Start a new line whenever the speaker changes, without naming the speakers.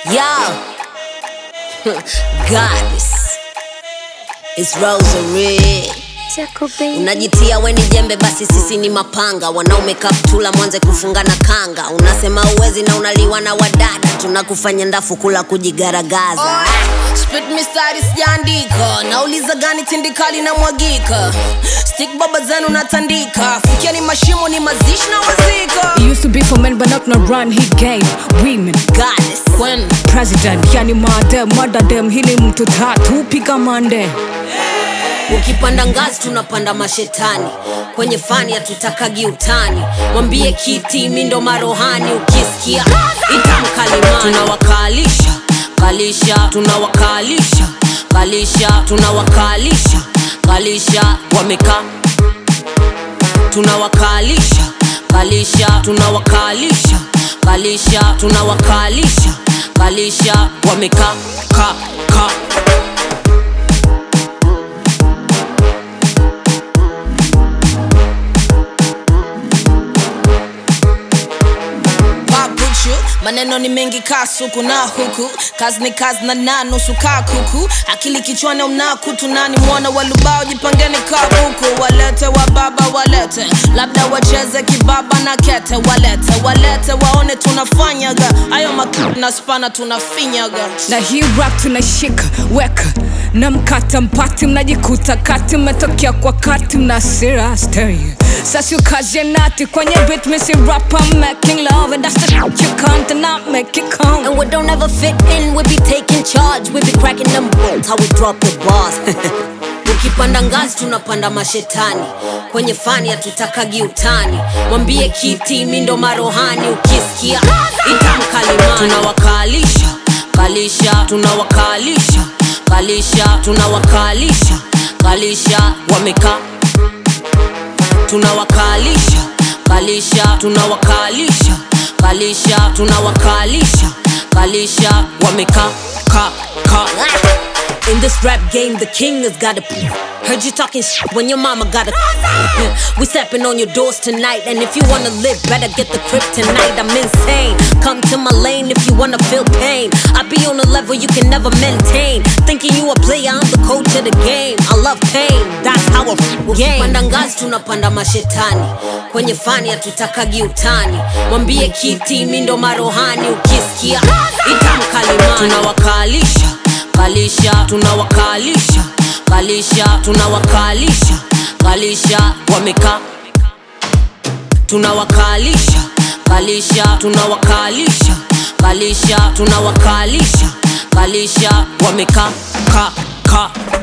Yo, goddess, it's Rosary. Unajitia we ni jembe, basi sisi ni mapanga. Wanaume kaptula, mwanze kufunga na kanga. Unasema uwezi na unaliwa na wadada, tunakufanya ndafu kula kujigaragaza.
Spit mistari sijaandika, nauliza gani tindikali na mwagika. Stick baba zenu natandika, fikia ni mashimo ni mazishi na wazika.
It used to be for men, but not no run. He gave women
Goddess,
When
president, yani made mada dem. Hii ni mtu tatu piga mande.
ukipanda ngazi tunapanda mashetani, kwenye fani hatutakagi utani. Mwambie kiti mi ndo marohani, ukisikia itamkalimani. Tunawakalisha kalisha, tunawakalisha kalisha, tunawakalisha kalisha, wamekaa tunawakalisha kalisha tunawakalisha kalisha tunawakalisha kalisha wamekaa ka ka
papuchu maneno ni mengi kaa suku na huku kazi ni kazi na na nusu kaa kuku akili kichwani una kutu nani mwana walubao jipangeni kabuku walete wa baba walete labda wacheze kibaba na kete walete walete waone tunafanyaga ayo mak na spana tunafinyaga
na hii rap tunashika weka na mkata mpati mnajikuta kati mmetokea kwa kati mna sira stereo sasa ukazie nati kwenye bit misi rap I'm making love and that's the shit you can't and not make it count
and we don't ever fit in we be taking charge we be cracking them bolts how we drop the bars ukipanda ngazi tunapanda mashetani kwenye fani hatutakagi utani mwambie kiti mi ndo marohani ukisikia itamkalimani tunawakalisha kalisha tunawakalisha kalisha tunawakalisha kalisha wamekaa tunawakalisha kalisha tunawakalisha kalisha tunawakalisha kalisha wamekaa ka ka in this rap game the king has got a heard you talking sh- when your mama got a we stepping on your doors tonight and if you wanna live better get the crib tonight i'm insane come to my lane if you wanna feel pain i be on a level you can never maintain thinking you a player i'm the coach of the game i love pain that's how I f- game panda ngazi tunapanda mashetani kwenye fani hatutakagi utani mwambie kiti mi ndo marohani ukisikia itamkalimani tunawakalisha kalisha tunawakalisha kalisha tunawakalisha kalisha wamekaa tunawakalisha kalisha tunawakalisha kalisha tunawakalisha kalisha wamekaa ka ka